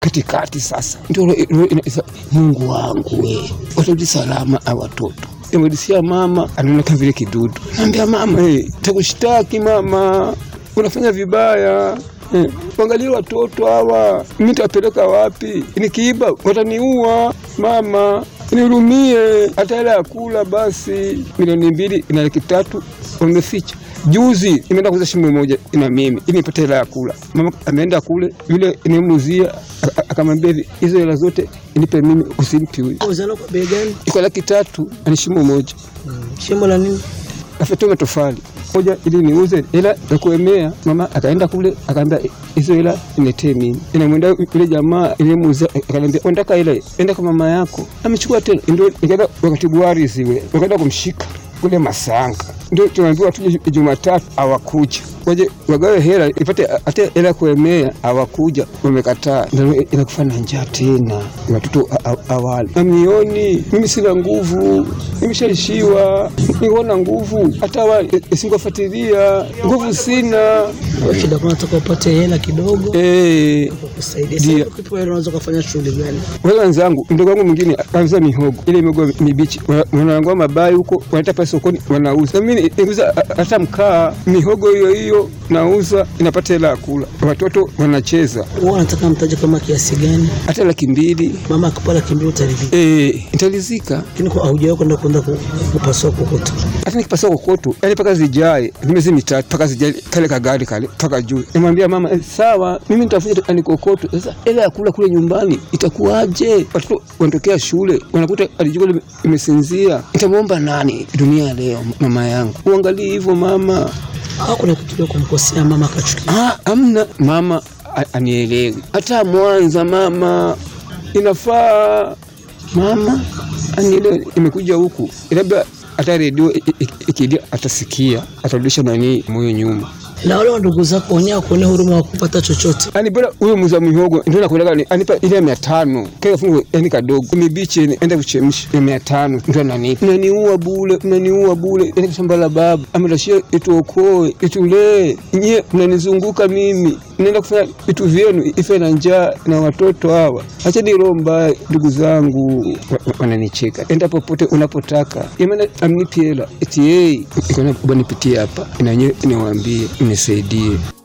katikati. Sasa ndio ro- ro- ina- isa- Mungu wangu we, watarudi salama a watoto Nimrudishia mama, anaona kama vile kidudu. Naambia mama, hey, takushtaki mama, unafanya vibaya Eh, Angalia watoto hawa, mimi nitawapeleka wapi? Nikiiba wataniua. Mama, nihurumie, hata hela ya kula basi. Milioni mbili ina laki tatu wameficha. Juzi imeenda kuuza shimo moja ina mimi ili nipate hela ya kula. Mama ameenda kule, yule nimemuzia akamwambia hivi, hizo hela zote nipe mimi, usimpi huyu. Uzalo kwa bei gani? Iko laki tatu ani shimo moja Shimo la nini? afatoa matofali moja ili niuze hela ya kuemea. Mama akaenda kule akaambia hizo hela niletee mimi. Inamwenda yule jamaa ilimuuza akaniambia unataka hela, enda kwa mama yako. Amechukua tena, ndio nikaenda wakati Buhari zile wakaenda kumshika kule Masanga, ndio tunaambiwa tuje Jumatatu hawakuja waje wagawe hela ipate hata hela ya kuemea, hawakuja, wamekataa. Ndio inakufa na njaa tena, watoto awali amioni. Mimi sina nguvu, nimeshaishiwa, niona nguvu hata wa isingofuatilia nguvu sina. Kwa shida kuna nataka upate hela kidogo Eh, kukusaidia. Ndio. Sasa ukipewa hela unaweza kufanya shughuli gani? wale wenzangu, mdogo wangu mwingine anauza mihogo, ile mihogo mibichi, wana- wanangoa mabai huko, wanaleta pale sokoni, wanauza. Na mimi niuza hata mkaa, mihogo hiyo hiyo nauza, inapata hela ya kula, watoto wanacheza, Wewe unataka mtaji kama kiasi gani? hata laki mbili Mama akipata laki mbili utaridhika. eh, nitalizika. Lakini kwa haujawahi kwenda kwenda ku- kupasua kokoto. hata nikipasa kokoto yani mpaka zijae ni miezi mitatu mpaka zijae kale kagari kale mpaka juu. Nimwambia mama eh, sawa, mimi nitafuta ani kokoto. Sasa hela ya kula kule nyumbani itakuwaje? Watoto wanatokea shule wanakuta alijua lime- imesinzia, nitamwomba nani dunia ya leo? Mama yangu, uangalie hivyo mama. Au kuna kitu cha kumkosea mama akachukia. Ah, amna mama a- anielewi. Hata Mwanza mama inafaa mama anielewe. Imekuja huku labda hata redio i- i- ikilia atasikia, atarudisha nani moyo nyuma. Na wale wa ndugu zako wenyewe kuonea huruma wa kupata chochote. Ani bora huyo muuza mihogo ndio nakueleka ni anipa ile ya mia tano kile fungu yani kadogo mibichi ni enda kuchemsha ya mia tano ndio ananipa. Unaniua bure, unaniua bure. Yani shamba la baba amerashia ituokoe, itulee. Nyie mnanizunguka mimi. Naenda kufanya vitu vyenu ife na njaa na watoto hawa. Acha ni roho mbaya ndugu zangu wa- wa- wananicheka. Enda popote unapotaka. Yamana amnipi hela. Eti yeye iko na bwana nipitie hapa. Na nyewe niwaambie nisaidie.